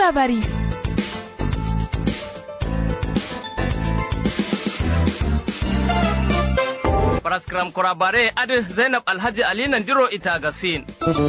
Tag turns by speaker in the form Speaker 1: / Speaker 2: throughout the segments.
Speaker 1: labari.
Speaker 2: Paraskram kurabare adi Zainab Alhaji Ali Nandiro ita gasin.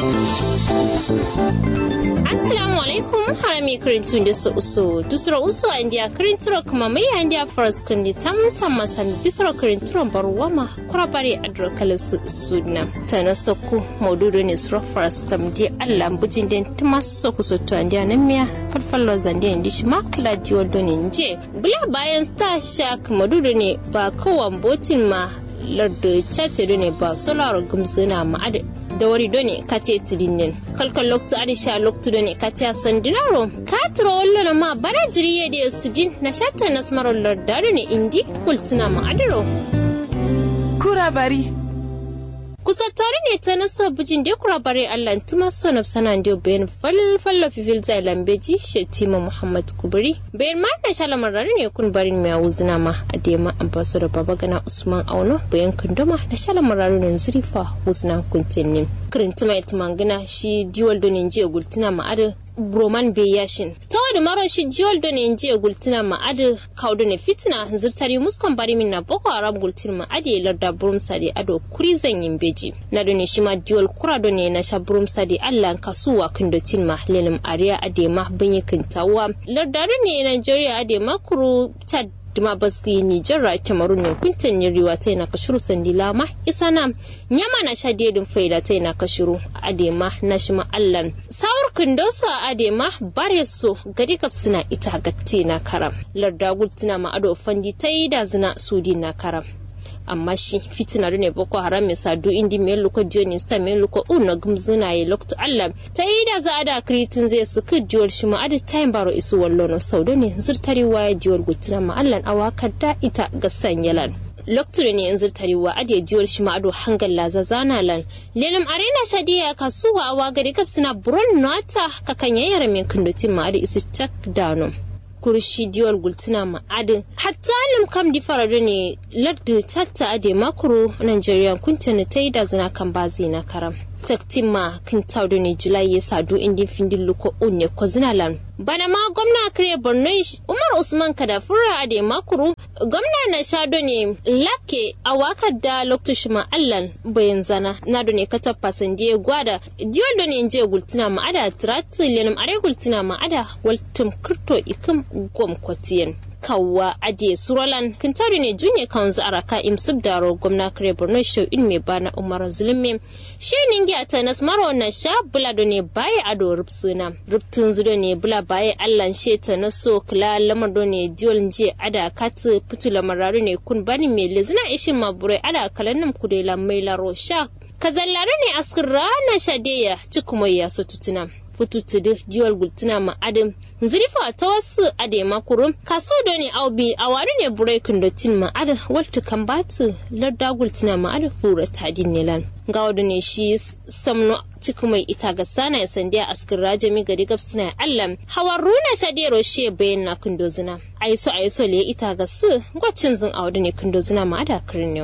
Speaker 3: Assalamu alaikum harami kirintun da su uso dusra uso an dia kirinturo kuma mai an dia faras kindi tam tam masan bisra kirinturon barwama kurabare adro kala su sudna tana sokku maududu ne sura faras kam di Allah bujin den tuma sokku so to an dia nan miya falfallo zande ndi shi makla di wodo ne nje bula bayan star shark maududu ne ba kowan botin ma lardo chatte ne ba solar gumsuna ma da wari done kate tidinen kalkal loktu adi sha loktu done kate sandinaro katro wallo na ma bara jiriye de sidin na shatta nasmaro lardaro ne indi kultina ma adiro
Speaker 1: Kura bari.
Speaker 3: kusa tare ne ta naso bijin da kura bare Allah tuma sonab sanan da bayan falfalla fifil zai lambeji shetima Muhammad Kubri bayan ma da shalamar rari ne kun barin mai wuzina ma a dema ambassador babagana Usman Auno bayan kunduma da shalamar rari ne zurifa wuzina kuntin kirintuma ya tumangina shi diwal donin jiya gultuna ma'adar broman be yashin tawadi maro shi jiwal do ne jiya gultina ma adu kaudo ne fitina zirtari muskon bari min na boko haram gultin ma adi larda burum sadi ado kuri zan yin beji na do ne shi ma jiwal kura do ne na sha burum sadi allah kasuwa kindotin ma lelim ariya ade ma banyi kintawa larda do ne nigeria ade ma kuru tad duma baski Nijar ra Cameroon ne kuntan riwa ta na kashuru sandila ma isa na nyama na sha dedin faida ta na kashuru adema na shi ma allan sawur kundosa adema bare so gadi kapsina ita gatti na karam larda gultina ma ado fandi ta yi da zina sudi na karam amma shi fitina ne boko haram mai sadu indi mai luko diyo sta mai luko una gumzuna ya lokto allah ta yi da za a da kritin zai su ka diwar shi ma adi tayin baro isu wallo no saudo ne zirtari waya diwar gutuna ma allah awa da ita ga sanyalan lokacin ne yanzu tarewa ade jiwar shi ma ado hangal laza zana lan lelam arena shadiya kasuwa awa gari kapsina buron nata kakan yayar min kundutin ma ado isu chak dano kurshi diwar gultuna ma'adin hatta lim kam di farado ne ladda tatta ade makuru Nigeria kuntana ta yi da zina kan bazi na karam taktima kin taudo ne julai ya sadu indin findin luko unne ko zinalan bana ma gwamna kare borno umar usman kadafura ade makuru gwamna na shado ne lake a wakar da lokacin ma allan bayan zana na do ne kata pasandiye gwada diwon do ne je gultuna ma ada trati lenum are gultuna ma ada waltum kirto ikim gom kwatiyen kawwa ade suralan kintari ne junye kanzu araka imsib daro gwamna kare borno show in me bana umar zulmi she ningi atanas maro na sha bula do ne baye ado rupsuna ruptun zudo ne bula baye allan she ta na so kula lamar do ne diol nje ada katu putu lamararu ne kun bani me lezina ishin mabure ada kalanum kudela mai laro sha kazallare ne askin rana shadeya cikumai so tutuna fututudu diwal gultuna ma adam zurifa ta wasu ade makuru kaso do ne aubi a wari ne burekin da tin ma ada walta kan batu larda gultuna ma ada fura tadin nilan ga wadu ne shi samno cikin mai ita ga sana ya sandiya askin rajami gari gab suna allam hawar runa shadero she bayan na kundozina aiso aiso le ita ga su gwacin zin a wadu ne kundozina ma ada kirin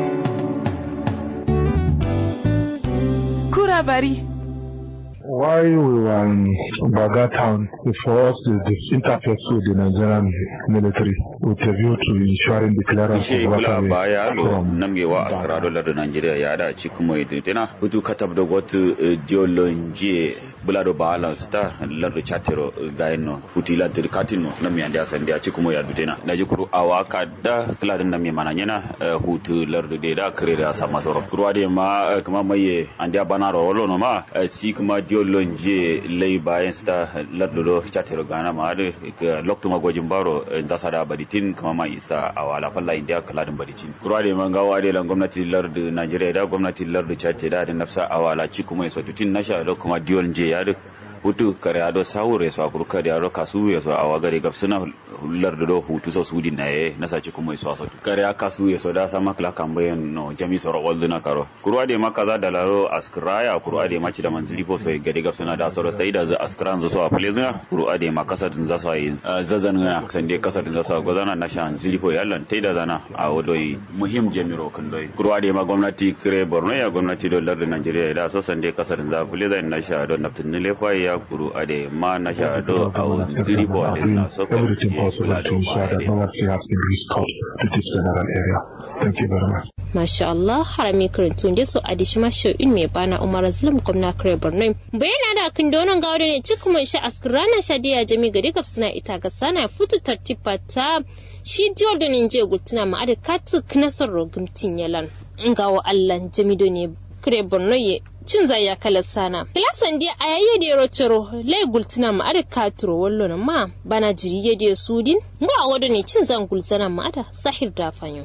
Speaker 1: Kura bari.
Speaker 4: While we were in Baga town, for us the, the interface with the Nigerian military with a view to ensuring the clearance
Speaker 5: Ishe
Speaker 4: of
Speaker 5: kula
Speaker 4: waterway
Speaker 5: baya lo
Speaker 4: from
Speaker 5: namgewa askara dolar da Najeriya ya da ci kuma yadda tana hutu katab da wata diolonje bulado balance ta lardo chatero gaino huti la tirkatino nam ya ndia sandia ci kuma yadda tana da jikuru awaka da kila din nam mana yana hutu lardo de da kare da sama soro kurwa de ma eh, kuma maye andia banaro wolo no ma eh, ci kuma diolonje lay bayan sta lardo do chatero gana ma da lokto magojin baro eh, zasa da baditin kuma ma isa awala falla india kaladin baditin kurwa de man gawa de lan gwamnati lardo Najeriya da gwamnati lardo Chad da da nafsa awala ci kuma iso tutin nasha da kuma diol je ya duk hutu kare ado sawure so akuru kare ado kasu ya so awa gare gab suna lardo do hutu so sudi na ye nasa ci kuma iso so kare akasu ya so da sama kala kambayen no jami so rawal duna karo kurwa de makaza da laro askraya kurwa de maci da manzili po so gare gab suna da so stai da za askran zo so a plezina kurwa de makasa din za so yi zazan ngana sande kasa din za so gozana na shan zili po yallan tai da zana a wodoi muhim jamiro kan doi kurwa de ma gwamnati kire borno ya gwamnati do lardo Najeriya da so sande kasa din za plezina na sha don naftin ne lefa Nigeria kuru ade ma na sha do au ziri bo ade na so ka
Speaker 4: everything possible to ensure that no accident has been restored to this general area. Thank you very much.
Speaker 3: Masha Allah harami karantun da su adishi masho in mai bana Umar Azlam gwamna kare Borno. Bayana da kan donon gawo ne cikin mai sha askrana shadiya jami gari gab suna ita ga sana futu tartiba ta shi jiwar da ninje gultuna ma ada katu knasar rogumtin yalan. Ngawo Allah jami do ne kare Borno ye cin zaya kala sana. Kilasan dia a yayi da yaro ciro lai gultuna ma ada katuro wallo na ma bana jiri ya da sudin. Nga wado ne cin zan gultuna ma ada sahir da fanyo.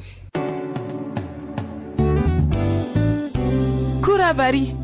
Speaker 1: kura bari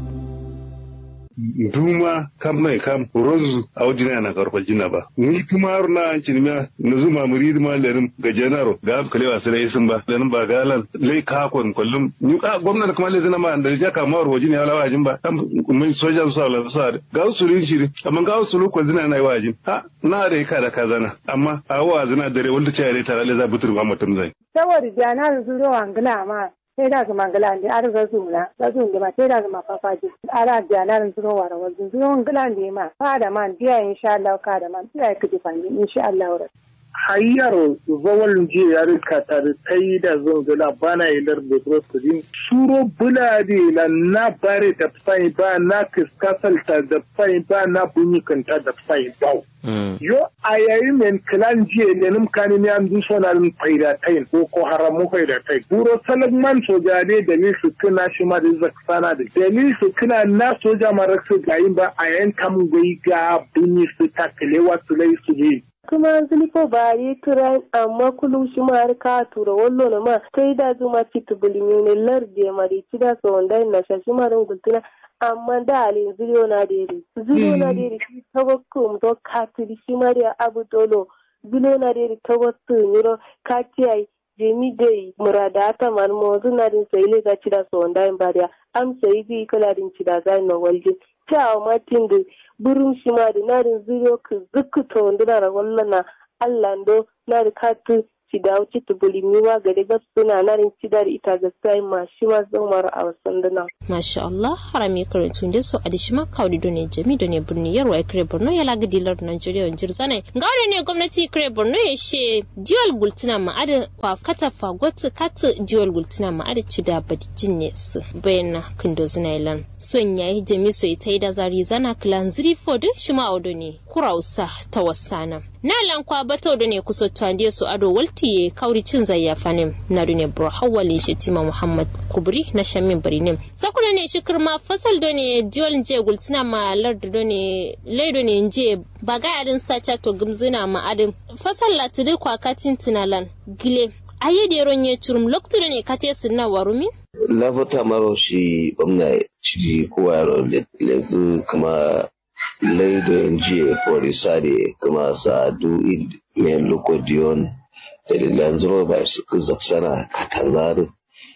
Speaker 6: duma kam mai kam rozu a wajina na karfal jina ba ni kuma har na an cinima na zuma murid ma lenin ga janaro ga am kalewa sai sun ba lenin ba galan lai ka kon kullum ni ka gwamnati kuma lai zina ma da ja ka mawar wajin ya lawa jin ba kam mun soja su sala sa ga su rin shiri amma ga su lu zina na wajin ha na da ka da kazana amma a wa zina dare wanda ce ya tare za butur ma mutum zai
Speaker 7: saboda jana su zo angila ma sai da su mangala ne ar ga su na ga su ma sai da su ma fafaji ara jana su zo wara wajen su zo angila ne ma ka da man biya insha Allah ka da man biya kiji fanni insha Allah
Speaker 8: hayyaro zawal je ya rika tare kai da zungula bana ilar da prosodin suro bulade la na bare da fai ba na kiskasalta da fai ba na bunyikanta da fai ba yo a yayi men kilan jiye ne nim kani ne an duso na nim faida tain ko ko haramu faida tain buro salagman soja ne da ni su kina shi ma da zaksana da da ni su kina na soja ma raksu gayin ba a yayin kam gai ga bunyi su takalewa su lai su ne
Speaker 7: kuma ziliko ba yi turan amma kullum shi ma har ka tura wallo na ma sai da zuma fitu bulimi ne larde mari ci da so wanda na shashi ma ran gultuna amma da alin zuriyo na deri zuriyo na deri shi tawakkum to katiri shi ma da abu dolo zuriyo na deri tawakkum yiro katiyai jemi dai murada ta man mo zuna din sai le ga ci da so wanda in bariya am sai bi kala din ci da zai no walje ta matin da burin shi ma da narin zuriyo ka zukuta wanda na wallana Allah ndo na da katu ci da wuce ta bulimi ma gari gas suna narin ci da ita ga sai ma shi ma zan mara a wasan dana.
Speaker 3: Masha Allah harami karantun da su a da shi ma kawai da ne jami da ne birni yarwa ya kare Borno ya laga dilar Najeriya yan jirzane. Gaure ne gwamnati kare Borno ya she diwal gultuna ma'ada kwa kata fagot kata diwal gultuna ma'ada ci da badijin ne su bayan kindo zina ilan. Son ya yi jami so ita yi da zari zana kilan ziri fodin shi ma audo ne kurausa ta wasana. Na lankwa bata da ne kusa tuwandiya su ado waltiye kauri cin zayyafa ne na dune bro hawali shi tima Muhammad Kubri na shamin bari ne. Sakuna ne shi kirma fasal do ne diwal je gultina ma lardu do ne laido ne je baga adin stacha to gumzina ma adin fasal latidi kwa katin tinalan gile ayi da yaron ya curum loktu ne kate sunna warumin
Speaker 9: lafata maro shi gwamna ciki kowa yaro lezu kuma laido jiya forisa da kuma sadu mai lokodiyon da lilan zuro ba su zaksana katanzari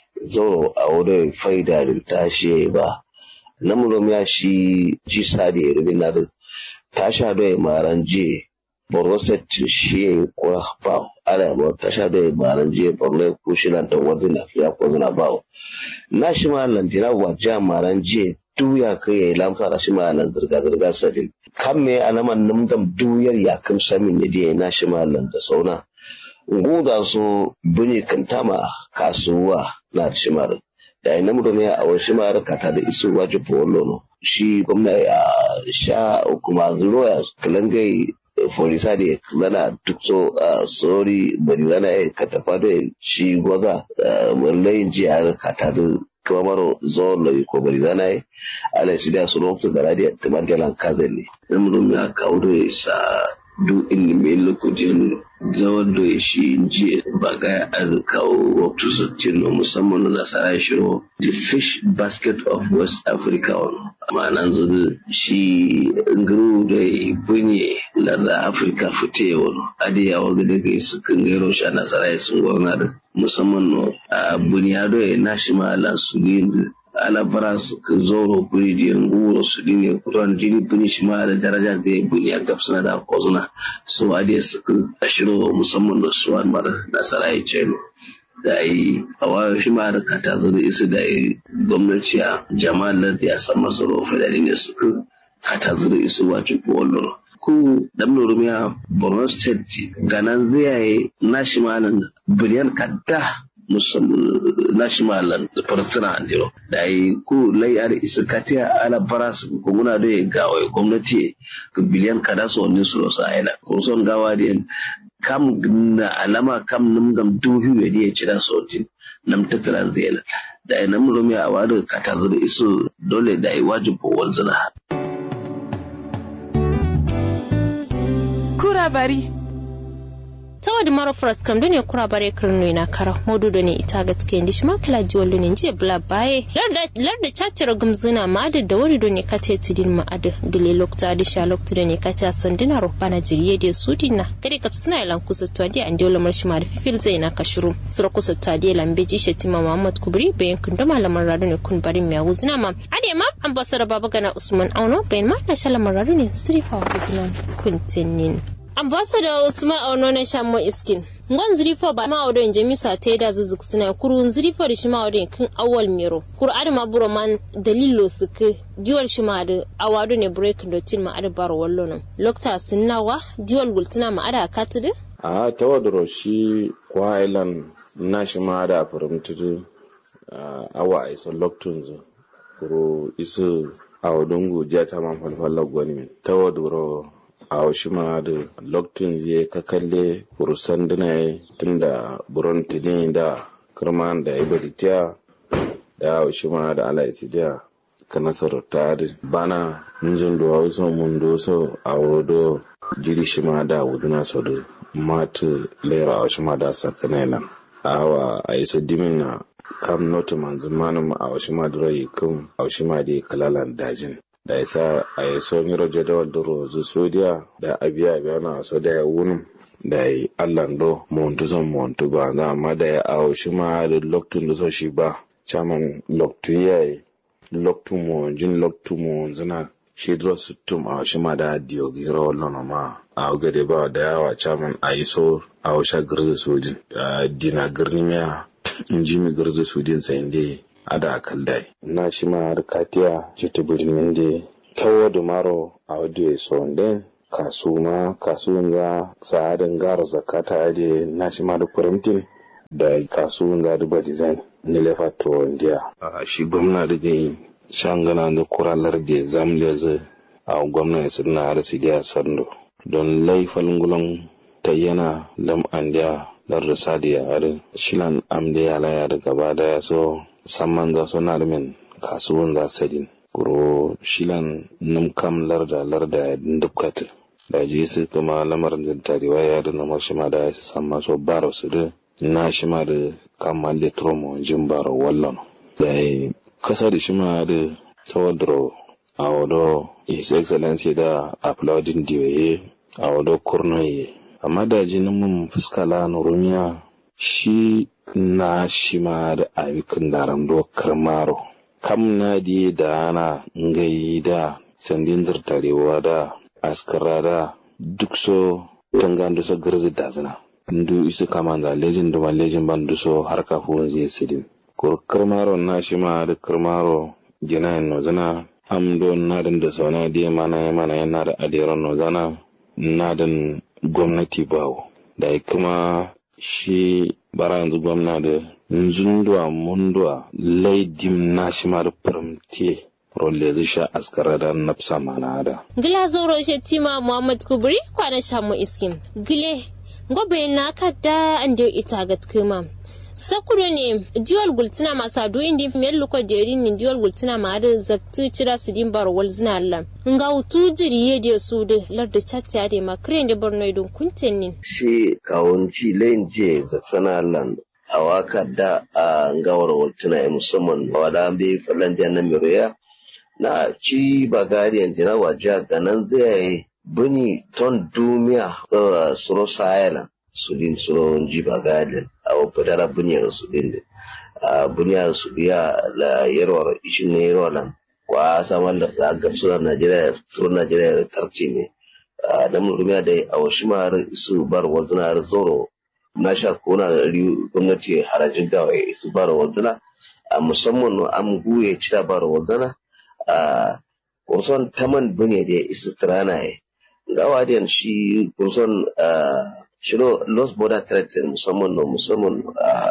Speaker 9: zoro a wurin faida da tashi ba namurom ya shi ji sadi rubin na da tasha da maran je boroset shi ya kwa ba ana ma tasha da maran je borno ko shi nan da wani na fiya ko zina ba na shi ma lantina wajen maran je duya kai ya yi lamfara shi ma nan zirga-zirga sadin kan me a naman numdam duyar ya kam samin ne da na shi ma nan da sauna nguda so buni kantama kasuwa na da shimar da ina mu domin a wasu ma kata da isu waje polo no shi gwamna ya sha kuma zuwa kalangai forisa da zana duk so sori bari zana ya katafa da shi gwaza wallayin jiya kata da kuma maro zo loyi ko bari zana yi ala shi da su lokacin gara da tamar galan kazan ne ina mu domin a kawo da sa du ilimin lokacin zawar da shi jiya ba ga an kawo waktu sattin musamman na nasara shiro the fish basket of west africa wani ma'anan zuzu shi nguru da bunye larda afirka fite wani adiyawa ga daga su kan gairo shi a nasara sun gwamna da musamman no a bunyado ya nashi ma'ala su ne alabara su ka zoro buri da yangu su ne kuran jini buni shi ma da daraja da ya buni a gabsana da kozuna su adiya su ka ashiro musamman da su an mara nasara ya ce da yi a wayo shi ma da kata zo da isu da yi gwamnati a jama'ar da ya san masu rufe da ne su ka kata zuru isu wacu ko ku dan nurumiya borno state ganan zai national biliyan kadda national farsuna andiro da yi ku lai ar iskatiya ala baras ko guna da gawa gwamnati biliyan kada so ni su rosa ayla ko son gawa da kam na alama kam num gam duhu ya ne cira sotin nam tattala zai da yi nam rumiya a wadu kata zuru isu dole da yi wajibu wanzuna
Speaker 1: kura bari
Speaker 3: tawad maro fras kam done kura bare kirno na kara modu da ne ita ga tike ndi shima kala ji wallo ne je bla baye larda larda chatira gumzina ma da da wari done kate tidin ma ada gile lokta da sha lokta da ne kate sandina ro bana jiriye da sudina kare kap suna ilan kusa to adi an dole mar shima da fifil zai na kashuru sura kusa to adi lambe ji shetima muhammad kubri bayan kun da malaman rado ne kun barin miya wuzina ma ade ma ambassador baba gana usman auno bayan ma na shalaman rado ne sirifa wuzina kuntinin ambassador usman auno na shammo iskin ngon zirifo ba ma odon jami sa ta da zuzuk suna kuru zirifo da shima odon kin awal miro kuru adama buro man dalilo suke diwal shima da awado ne break dotin ma ada baro wallo nan lokta sunnawa diwal gultuna ma ada katide
Speaker 10: a tawadro shi kwa island na shima da furimtudu awa aiso loktun zu kuru isu awadungu jata man falfalla gwani min tawadro a ma da lokacin zai ka kalle kurusan dina tun da buron tuni da kirman da ya baritiya da ma da ala isidiya ka nasarar ta da bana nzun da wasu mun doso a wado jiri shi ma da wuduna so da matu lera a ma da sakanailan awa a iso dimin na kam notu manzun manum a ma da rai kun a ma da kalalan dajin da ya sa a yi so miro jadawal da rozu sodiya da abiya biya na so da ya wunin da ya yi allan do montu son montu ba za amma da ya awo shi ma da loktun da so shi ba caman loktu ya yi loktu mo jin loktu mo zina shi dro suttum a shi ma da diyo gira wallon ma a gade ba da yawa caman a yi so a washa girzi sojin dina girni miya in ji mi girzi sojin sayin dai ada kaldai na shi ma har katiya jita birnin da tawo da maro a wadda ya so den kasu ma kasu za sa'adin garo zakata ade na shi ma da firimtin da kasu za da ba design ni lefa to india a shi gwamna da gai shangana da kuralar da zamle zai a gwamna ya sirna har su da sando don laifin gulon ta yana lam an da lar sadiya har shilan am da yala ya da gaba da ya so samman za su na min kasuwan za sadin kuro shilan num kam larda larda ya dukkat da ji su kuma lamarin da tarewa ya da namar shi ma da ya su samma so baro su da na shi ma da kama letromo jin baro wallon da ya kasa da shi ma da tawadro a wado his excellency da applauding diyoye a wado kurnoye amma da jinin mun fuska la nurumiya shi na shi ma da ayyukan daren dokar maro kam na di da ana ngayi da sandin zartarewa da askara da duk so tangan so garzi da zina ndu isu kama da lejin da lejin ban so har kafin zai sidin kur karmaro na shi ma da karmaro jina no zana am do na da sauna di mana mana yana da aliran no zana na dan gwamnati bawo da kuma shi bara yanzu gwamna da nzundua mundua laidim nashimar firamte rolle zai sha askara da nafsa mana da.
Speaker 3: Gila zauro shi tima Muhammad Kubri kwana sha mu iskim. Gile gobe na kadda an da ita ga tkima. Sakudo ne diwal gultina masu adu indi miyar luko deri ne diwal gultina ma da zabtu cira su din bar wal zina Allah. Nga hutu jiri ye da su da larda chatti ade ma kiren da borno idon kunten ne.
Speaker 9: Shi kawunci layin je zaksana Allah a waka da a gawar waltuna ya musamman wada an bai falan na miroya na ci bagariyan jina waje ganan zai buni ton dumiya suro sayana sudin suro ji bagariyan a wapatara buniyar sudin a buniyar sudiya la yarwar ishin ne yarwar kwa samar da zagar sura najeriya suro najeriya tarci ne da murumiya da a wasu mara su bar wazuna zoro na sha kona da gwamnati harajin gawa su bara wazana a musamman an guye cira bara wazana a kurson taman bune da isu trana ye gawa da shi kurson shiro los border trade musamman no musamman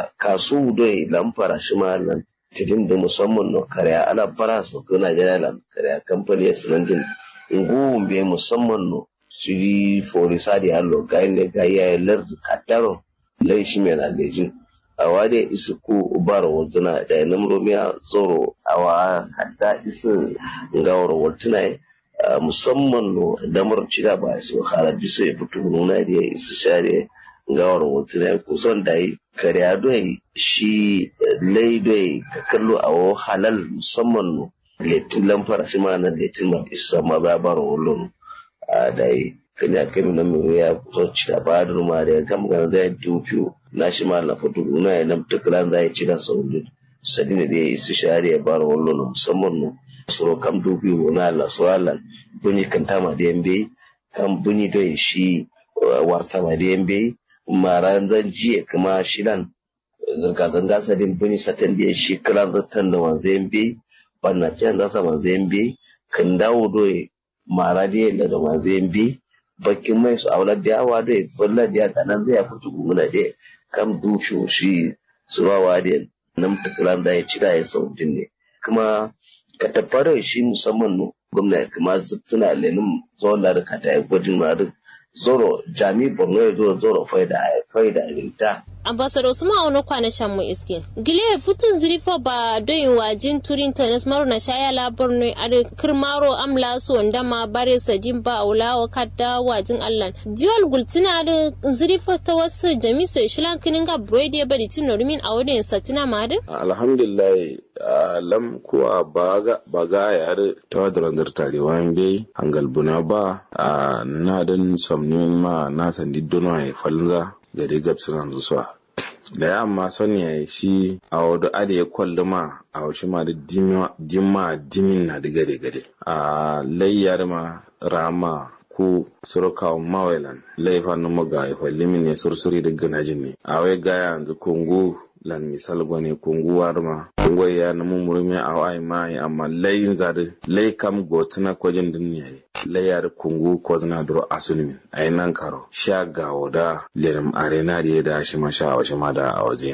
Speaker 9: kasu doi lamfara shi ma nan tidin da musamman no karya ala bara su ko Najeriya lam karya kamfani ya sinandin ngu be musamman no shiri forisa da allo ga ne ga ya lar kataro lai shi mai lejin awa da isu ku ubar warduna da namromiya zoro awa kadda isu ngawar warduna musamman no damar cida ba su halar diso ya fito nuna da ya isu share ngawar warduna kusan da yi kariya doyi shi lai doyi ka kallo a halal musamman no letin lamfara shi ma na letin ma isa ma ba bara wallon a da yi kanya kemi na mai ya kusa cida ba da numa da ya kama gana zai dufiyo na shi ma na fito nuna ya namta kalan zai cida sauri sadi ne da ya isa share ya bara wallon musamman no suro kam dufiyo na Allah so Allah bunyi kan tama da yambe kan bunyi doyi shi warta ma da yambe maran zan jiya kuma shidan zirga-zirga sadin bini satan da shi kira zartan da wanzayin bi banna can zasa wanzayin bi kan dawo doye mara da yadda da wanzayin bi bakin mai su aula da yawa doye fulla da yaka nan zai fito gumuna da kam dusho shi surawa da nan tukulan da ya cira ya saudin ne kuma ka tabbara shi musamman no gwamnati kuma tuna lenin zuwa da ka ta yi gwajin ma zoro jami borno ya zo zoro faida faida rinta
Speaker 3: ambassador suma ono kwana shan mu iske gile futun zirifo ba doyi wajin turin tanis maro na shaya labar ne a kirmaro amla su wanda ma bare sadin ba aula wa kadda wajin allan diwal gultina da zirifo ta wasu jami sai shilan kinin ga brede ya bari tin normin a wadin satina ma da
Speaker 10: alhamdulillah lam kuwa baga baga ya da tawadran tarewa bai hangal buna ba na dan somnin ma na sandi dono ya falza gari gabsunan zuwa da yamma son ya shi a wadu ada ya kwalli ma a wasu ma da dimma dimin na da gare gare a layyar ma rama ko surukawa mawailan laifan numu ga ya kwalli min ya sursuri da ganajin ne a wai gaya yanzu kungu lan misal gwani kungu warma kungu ya na mummurmi a wai mai amma layin zari lai kam gotuna kwajin duniya layar kungu ko zina duro asulmin a nan karo sha gawo da lirim arena da ya da shi ma sha a waje ma da a waje